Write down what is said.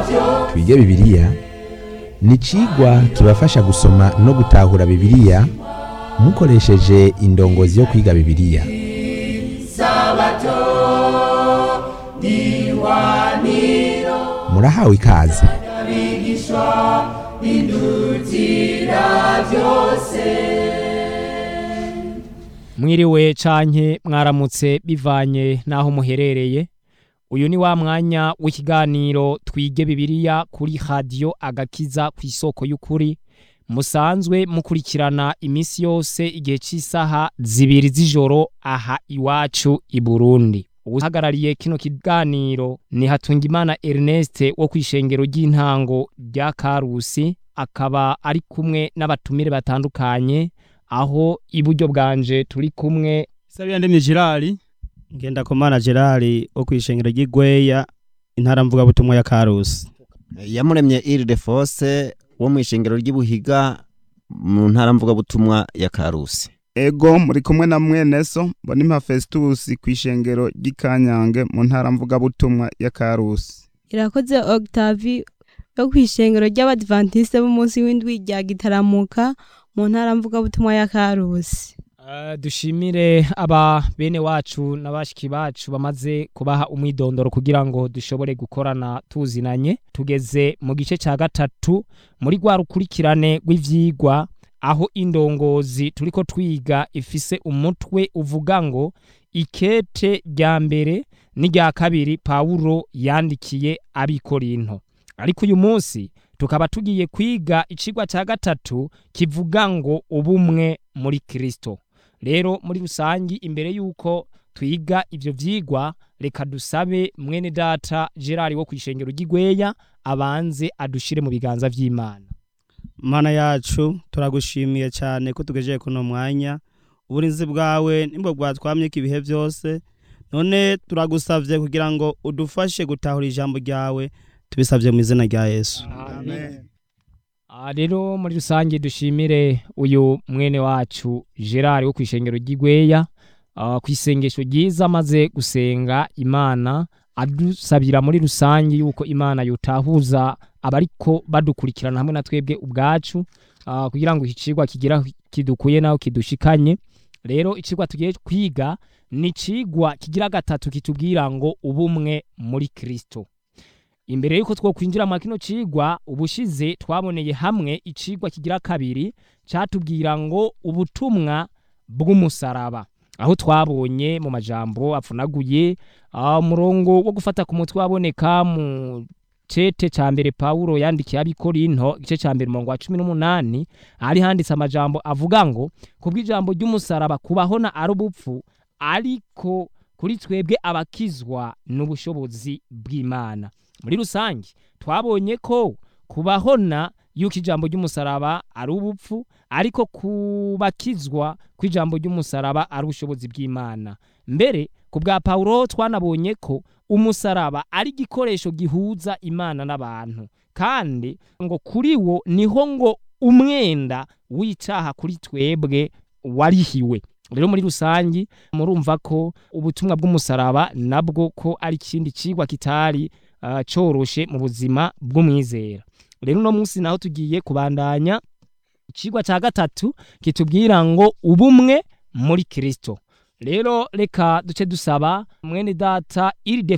twige bibiliya ni icigwa kibafasha gusoma no gutahura bibiliya mukoresheje indongozi yo kwiga bibiliya murahawe ikaze mwiriwe canke mwaramutse bivanye n'aho muherereye uyu ni wa mwanya w'ikiganiro twige bibiliya kuri radiyo agakiza ku isoko y'ukuri musanzwe mukurikirana iminsi yose igihe cy'isaha zibiri z'ijoro aha iwacu i burundi uhagarariye kino kiganiro ni hatungimana ernest wo ku ishengero ry'intango rya karusi akaba ari kumwe n'abatumire batandukanye aho iburyo bwanje turi kumwe Sabiya ndemye Gerard ngenda komana Gerard wo kwishengero ry'Igweya intara mvuga butumwa ya Karusi yamuremye Ile Force wo mu ishengero ry'Ibuhiga mu ntara mvuga butumwa ya Karusi ego muri kumwe na mweneso mbonimpa Festus kwishengero ry'ikanyange mu ntara mvuga butumwa ya Karusi irakoze Octavie yo kwishengero ry'abadventiste b'umunsi w'indwi rya gitaramuka mu ntara mvuga butumwa ya Karusi Uh, dushimire aba bene wacu n'abashiki bacu bamaze kubaha umwidondoro kugira ngo dushobore gukorana tuzinanye tugeze mu gice cya gatatu muri rwa rukurikirane rw'ivyigwa aho indongozi turiko twiga ifise umutwe uvuga ngo ikete rya mbere n'irya kabiri Pawulo yandikiye abikorinto ariko uyu munsi tukaba tugiye kwiga icigwa cya gatatu kivuga ngo ubumwe muri Kristo rero muri rusangi imbere yuko twiga ivyo vyigwa reka dusabe mwene data Gerard wo kwishengero ry'Igweya abanze adushire mu biganza vy'Imana Mana yacu turagushimiye cyane ko tugejeje kuno mwanya uburinzi bwawe nimbo bwatwamye ibihe byose none turagusavye kugira ngo udufashe gutahura ijambo ryawe tubisavye mu izina rya Yesu Amen. Ah, rero muri rusange dushimire uyu mwene wacu Gerard wo kwishengero ry'Igweya uh, kwisengesho ryiza maze gusenga Imana adusabira muri rusange yuko Imana yutahuza abariko badukurikirana hamwe na twebwe ubwacu uh, kugira ngo ikicigwa kigira kidukuye naho kidushikanye rero icigwa tugiye kwiga ni icigwa kigira gatatu kitubwira ngo ubumwe muri Kristo imbere yuko twokwinjira mu kino cigwa ubushize twaboneye hamwe icigwa kigira kabiri catubwira ngo ubutumwa bw'umusaraba aho twabonye mu majambo apfunaguye umurongo wo gufata ku mutwe waboneka mu cete ca mbere Paulo yandikiye abikorinto igice ca mbere umurongo wa cumi n'umunani hari handitse amajambo avuga ngo kubw'ijambo ry'umusaraba kubahona ari ubupfu ariko kuri twebwe abakizwa n'ubushobozi bw'Imana muri rusange twabonye ko kubahona yuko ijambo ry'umusaraba ari ubupfu ariko kubakizwa kw'ijambo ry'umusaraba ari ubushobozi bw'Imana mbere ku bwa Paulo twanabonye ko umusaraba ari igikoresho gihuza Imana n'abantu kandi ngo kuri wo niho ngo umwenda w'icaha kuri twebwe warihiwe rero muri rusangi murumva ko ubutumwa bw'umusaraba nabwo ko ari ikindi cigwa kitari uh, coroshe mu buzima bw'umwizera rero uno munsi naho tugiye kubandanya icigwa ca gatatu kitubwira ngo ubumwe muri Kristo rero reka duce dusaba mwene data iri